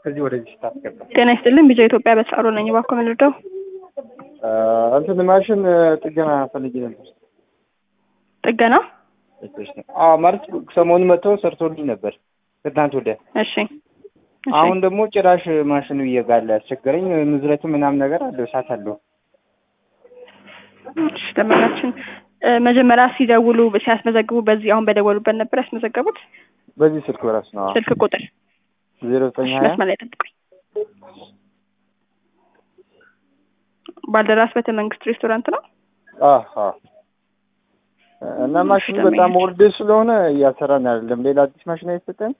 ከዚህ ወደዚህ ስታስገባ ጤና ይስጥልን ቢጃ ኢትዮጵያ በተሳሮ ነኝ። እባክዎ ምን ልርዳው? እንትን ማሽን ጥገና ፈልጌ ነበር። ጥገና? አዎ ማለት ሰሞኑን መጥተው ሰርቶልኝ ነበር ከትናንት ወዲያ። እሺ እሺ። አሁን ደግሞ ጭራሽ ማሽኑ እየጋለ ያስቸገረኝ። ንዝረቱ ምናምን ነገር አለው፣ እሳት አለው። እሺ ደንበኛችን እ መጀመሪያ ሲደውሉ ሲያስመዘግቡ በዚህ አሁን በደወሉበት ነበር ያስመዘገቡት? በዚህ ስልክ በራሱ ነው ስልክ ቁጥር ዜሮ ዘጠኝ እሺ፣ ሀያ መስመር ላይ ጠብቁኝ። ባልደራስ ቤተ መንግስት ሬስቶራንት ነው። አሀ እና ማሽኑ በጣም ወርድ ስለሆነ እያሰራን አይደለም። ሌላ አዲስ ማሽን አይሰጠን።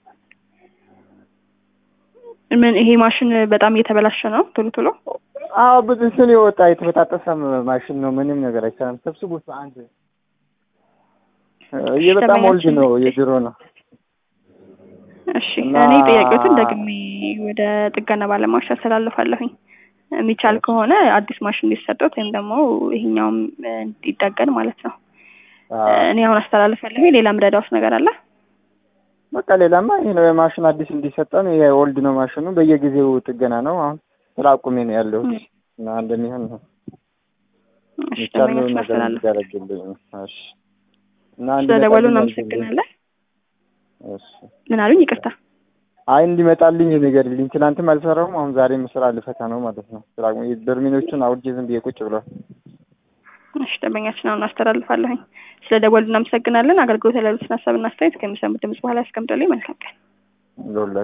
ምን ይሄ ማሽን በጣም እየተበላሸ ነው ቶሎ ቶሎ? አዎ ብዙ እንትን የወጣ የተበጣጠሰ ማሽን ነው። ምንም ነገር አይሰራም። ሰብስቡት በአንድ ይህ በጣም ወልድ ነው፣ የድሮ ነው። እሺ እና- እኔ ጥያቄዎትን ደግሜ ወደ ጥገና ባለሙያዎች ያስተላልፋለሁኝ። የሚቻል ከሆነ አዲስ ማሽን እንዲሰጡት ወይም ደግሞ ይሄኛውም እ እንዲጠገን ማለት ነው። አዎ። እኔ አሁን አስተላልፋለሁ። ሌላ ምረዳውስ ነገር አለ? በቃ ሌላማ ይሄ ነው የማሽን አዲስ እንዲሰጠን። ይሄ ኦልድ ነው ማሽኑ፣ በየጊዜው ጥገና ነው። አሁን ስራ አቁሜ ነው ያለሁት እና እንደሚሆን ነው እሺ የሚቻለውን ደንበኞችን ነገር አስተላልፍ። እንዲደረግልኝ ነው። እሺ እና ስለደወሉ እንዲመጣልኝ እናመሰግናለን። እሺ ምን አሉኝ? ይቅርታ። አይ እንዲመጣልኝ ንገሪልኝ። ትናንትም አልሰራሁም፣ አሁን ዛሬም ስራ ልፈታ ነው ማለት ነው። ስራ በርሚኖቹን አውርጄ ዝም ብዬ ቁጭ ብሏል። እሺ ደንበኛችን አሁን አስተላልፋለሁኝ። ስለደወሉ እናመሰግናለን። አገልግሎት ያሉትን ሀሳብና አስተያየት ከሚሰሙት ድምጽ በኋላ ያስቀምጡልኝ። መልካም ቀን። ለሁላ